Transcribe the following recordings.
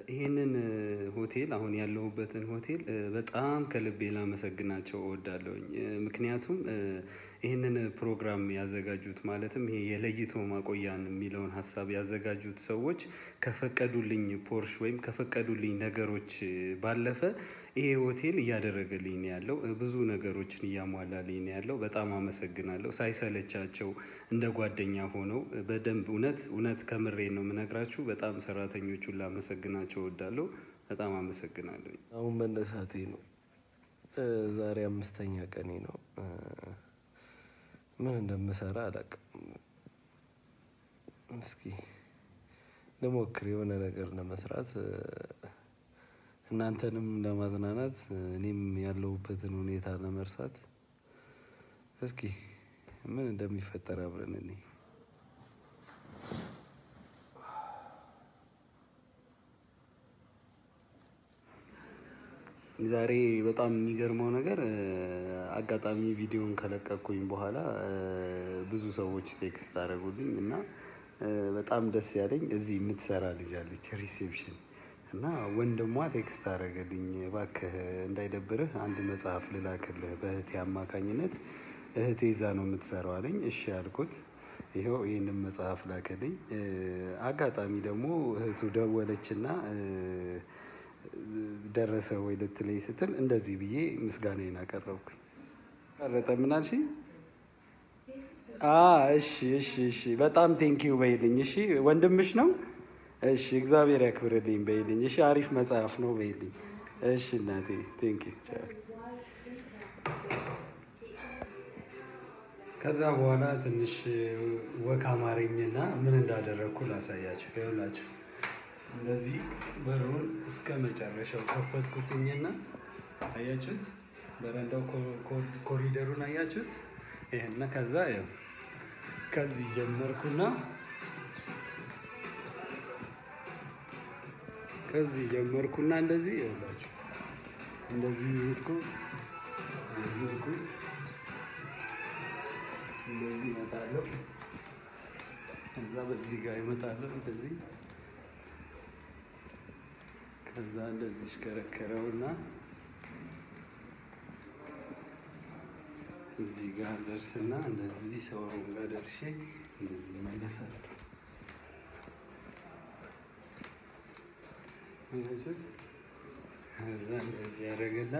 ይሄንን ሆቴል አሁን ያለሁበትን ሆቴል በጣም ከልቤ ላመሰግናቸው እወዳለሁኝ። ምክንያቱም ይህንን ፕሮግራም ያዘጋጁት ማለትም ይሄ የለይቶ ማቆያን የሚለውን ሀሳብ ያዘጋጁት ሰዎች ከፈቀዱልኝ ፖርሽ ወይም ከፈቀዱልኝ ነገሮች ባለፈ ይሄ ሆቴል እያደረገልኝ ነው ያለው ብዙ ነገሮችን እያሟላልኝ ነው ያለው በጣም አመሰግናለሁ። ሳይሰለቻቸው እንደ ጓደኛ ሆነው በደንብ እውነት እውነት ከምሬ ነው የምነግራችሁ በጣም ሰራተኞቹን ላመሰግናቸው እወዳለሁ። በጣም አመሰግናለሁኝ። አሁን መነሳቴ ነው። ዛሬ አምስተኛ ቀኔ ነው። ምን እንደምሰራ አላውቅም። እስኪ ልሞክር የሆነ ነገር ለመስራት እናንተንም ለማዝናናት እኔም ያለሁበትን ሁኔታ ለመርሳት። እስኪ ምን እንደሚፈጠር አብረን እንይ። ዛሬ በጣም የሚገርመው ነገር አጋጣሚ ቪዲዮን ከለቀቅኩኝ በኋላ ብዙ ሰዎች ቴክስት አደረጉልኝ እና በጣም ደስ ያለኝ እዚህ የምትሰራ ልጅ አለች ሪሴፕሽን እና ወንድሟ ቴክስት አደረገልኝ እባክህ እንዳይደብርህ አንድ መጽሐፍ ልላክልህ በእህቴ አማካኝነት እህቴ እዛ ነው የምትሰራው አለኝ። እሺ አልኩት። ይኸው ይህንን መጽሐፍ ላከልኝ። አጋጣሚ ደግሞ እህቱ ደወለችና ደረሰ ወይ ልትለኝ ስትል እንደዚህ ብዬ ምስጋናዬን አቀረብኩኝ። ቀረጠ ምን አልሽኝ? እሺ እሺ እሺ በጣም ቴንኪው በይልኝ። እሺ ወንድምሽ ነው? እሺ እግዚአብሔር ያክብርልኝ በይልኝ። እሺ አሪፍ መጽሐፍ ነው በይልኝ። እሺ እናቴ ቴንኪው። ከዛ በኋላ ትንሽ ወክ አማረኝና ምን እንዳደረግኩ ላሳያችሁ። ይኸውላችሁ እንደዚህ በሩን እስከ መጨረሻው ከፈትኩትኝና አያችሁት፣ በረንዳው ኮሪደሩን አያችሁት። ይሄና ከዛ ያው ከዚህ ጀመርኩና ከዚህ ጀመርኩና እንደዚህ ይኸውላችሁ እንደዚህ ሄድኩ ሄድኩ እንደዚህ እመጣለሁ። ከዛ በዚህ ጋር ይመጣለሁ እንደዚህ ከዛ እንደዚህ ሽከረከረውና እዚህ ጋር ደርስና እንደዚህ ሰውሩም ጋር ደርሼ እንደዚህ መለሳለሁ። ከዛ እንደዚህ ያደረገና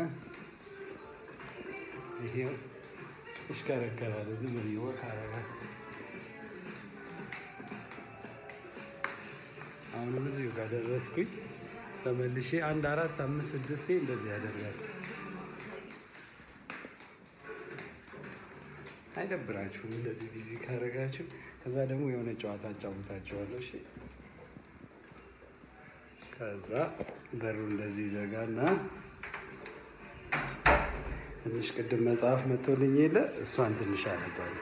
ይሄው ይሽከረከራል። ዝም ብዬ ወክ አደርጋለሁ። አሁንም እዚሁ ጋር ደረስኩኝ። ተመልሼ አንድ አራት አምስት ስድስቴ እንደዚህ ያደርጋል። አይደብራችሁም? እንደዚህ ቢዚ ካደረጋችሁ። ከዛ ደግሞ የሆነ ጨዋታ አጫውታችኋለሁ። እሺ ከዛ በሩ እንደዚህ ዘጋና ትንሽ ቅድም መጽሐፍ መጥቶልኝ የለ እሷን ትንሽ አነባለሁ።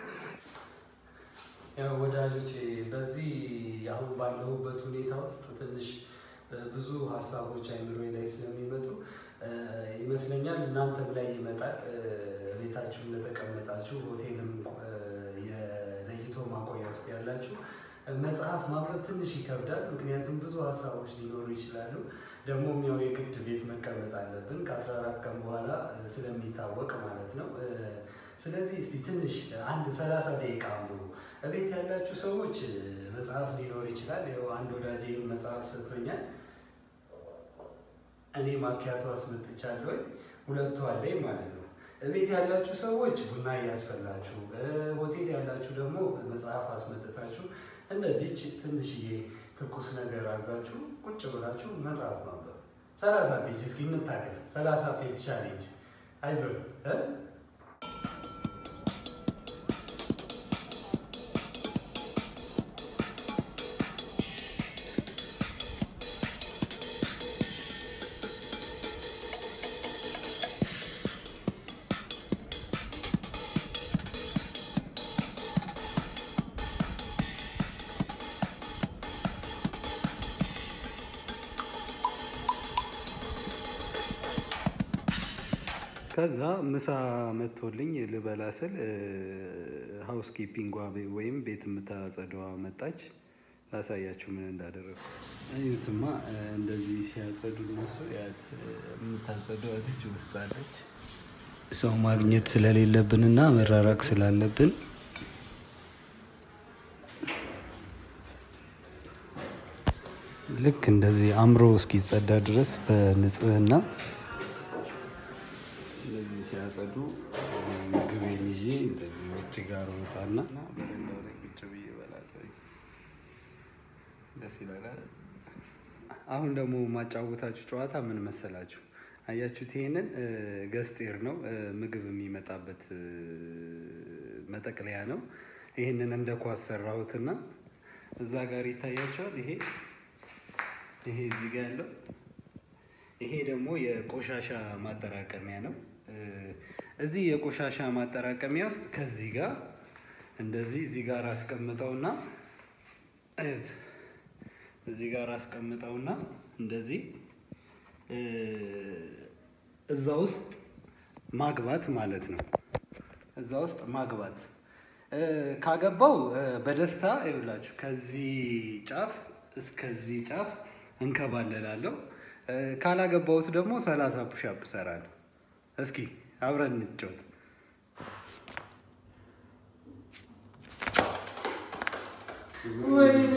ያው ወዳጆቼ በዚህ አሁን ባለሁበት ሁኔታ ውስጥ ትንሽ ብዙ ሀሳቦች አይምሮዬ ላይ ስለሚመጡ ይመስለኛል እናንተም ላይ ይመጣል። ቤታችሁ እንደተቀመጣችሁ ሆቴልም የለይቶ ማቆያ ውስጥ ያላችሁ መጽሐፍ ማንበብ ትንሽ ይከብዳል። ምክንያቱም ብዙ ሀሳቦች ሊኖሩ ይችላሉ። ደግሞም ያው የግድ ቤት መቀመጥ አለብን ከአስራ አራት ቀን በኋላ ስለሚታወቅ ማለት ነው። ስለዚህ እስቲ ትንሽ አንድ ሰላሳ ደቂቃ አንብቡ። እቤት ያላችሁ ሰዎች መጽሐፍ ሊኖር ይችላል። ያው አንድ ወዳጄ መጽሐፍ ሰጥቶኛል። እኔ ማኪያቶ አስመጥቻለሁ። ሁለቱ አለኝ ማለት ነው። እቤት ያላችሁ ሰዎች ቡና እያስፈላችሁ፣ ሆቴል ያላችሁ ደግሞ መጽሐፍ አስመጥታችሁ እንደዚች ትንሽዬ ትኩስ ነገር አዛችሁ ቁጭ ብላችሁ መጽሐፍ ማንበብ። ሰላሳ ፔጅ እስኪ እንታገል። ሰላሳ ፔጅ ቻሌንጅ። አይዞህ ከዛ ምሳ መጥቶልኝ ልበላ ስል ሀውስ ኪፒንጓ ወይም ቤት የምታጸደዋ መጣች። ላሳያችሁ ምን እንዳደረጉ። እዩትማ እንደዚህ ሲያጸዱ እነሱ ያት የምታጸደው ልጅ ውስጥ አለች። ሰው ማግኘት ስለሌለብንና መራራቅ ስላለብን ልክ እንደዚህ አምሮ እስኪጸዳ ድረስ በንጽህና እንደዚህ ሲያጸዱ ምግቤን ይዤ እንደዚህ ውጭ ጋር ወጣና በረንዳው ላይ ቁጭ ብዬ እበላለሁ። ደስ ይላል። አሁን ደግሞ ማጫወታችሁ ጨዋታ ምን መሰላችሁ? አያችሁት? ይሄንን ገስጤር ነው ምግብ የሚመጣበት መጠቅለያ ነው። ይህንን እንደ ኳስ ሰራሁትና እዛ ጋር ይታያቸዋል። ይሄ ይሄ እዚህ ጋር ያለው ይሄ ደግሞ የቆሻሻ ማጠራቀሚያ ነው። እዚህ የቆሻሻ ማጠራቀሚያ ውስጥ ከዚህ ጋር እንደዚህ እዚህ ጋር አስቀምጠውና እዩት፣ እዚህ ጋር አስቀምጠውና እንደዚህ እዛ ውስጥ ማግባት ማለት ነው። እዛ ውስጥ ማግባት ካገባው በደስታ ይውላችሁ ከዚህ ጫፍ እስከዚህ ጫፍ እንከባለላለሁ። ካላገባሁት ደግሞ ሰላሳ ፑሻፕ እሰራለሁ። እስኪ አብረን እንጫወት። ወይኔ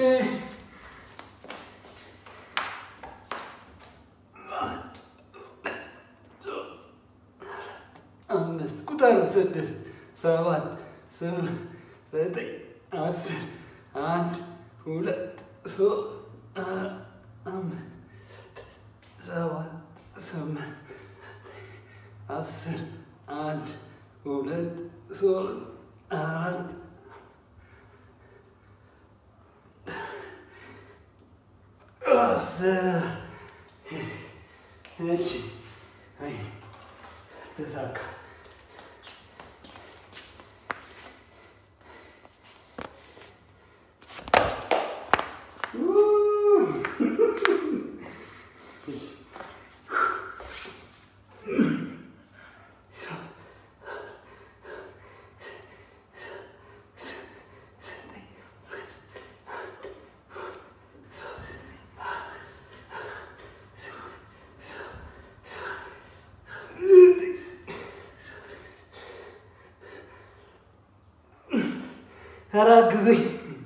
አምስት ቁጠሩ፣ ስድስት፣ ሰባት፣ ስምንት፣ ዘጠኝ፣ አስር፣ አንድ፣ ሁለት፣ ሶስት፣ አራት፣ አምስት፣ ሰባት፣ ስምንት፣ አስር፣ አንድ፣ ሁለት፣ ሶስት፣ አራት አስር እሺ፣ አይ ተሳካ። ኧረ አግዙኝ።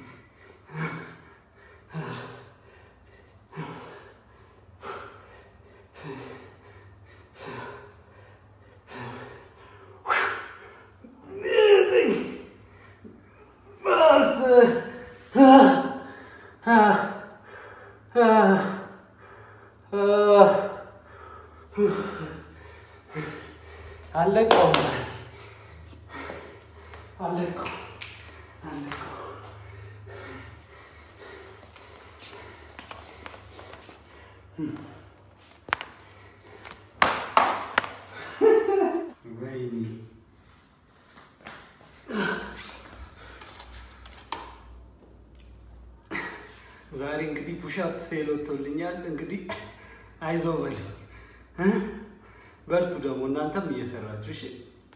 አለቀውም አለቀው ወይኔ ዛሬ እንግዲህ ፑሻፕ ሴል ወጥቶልኛል። እንግዲህ አይዞ በል በርቱ። ደግሞ እናንተም እየሰራችሁ እሺ።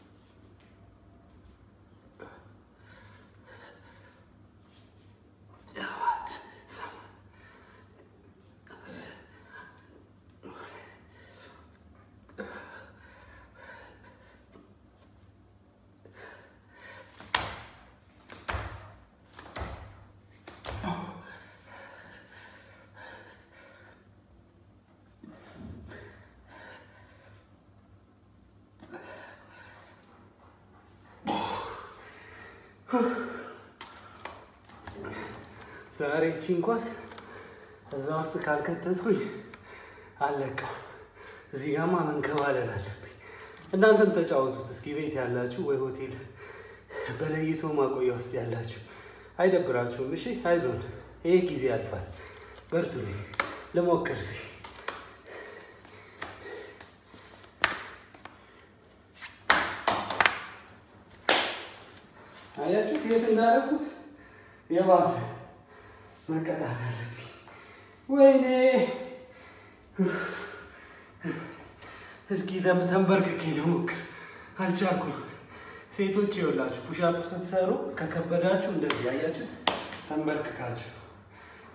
ዛሬ ቺን ኳስ እዛ ውስጥ ካልከተትኩኝ አለቀው። እዚህ ጋማ መንከባለል አለብኝ። እናንተም ተጫወቱት እስኪ ቤት ያላችሁ ወይ ሆቴል በለይቶ ማቆያ ውስጥ ያላችሁ አይደብራችሁም? እሺ አይዞን፣ ይሄ ጊዜ ያልፋል። በርቱ። ልሞክር እስኪ አያችሁት የት እንዳደረኩት የባሰ መቀጣት አለብኝ። ወይኔ እስኪ ተንበርክኬ ልሞክር፣ አልቻልኩም። ሴቶች ይኸውላችሁ ፑሻፕ ስትሰሩ ከከበዳችሁ እንደዚህ አያችሁት፣ ተንበርክካችሁ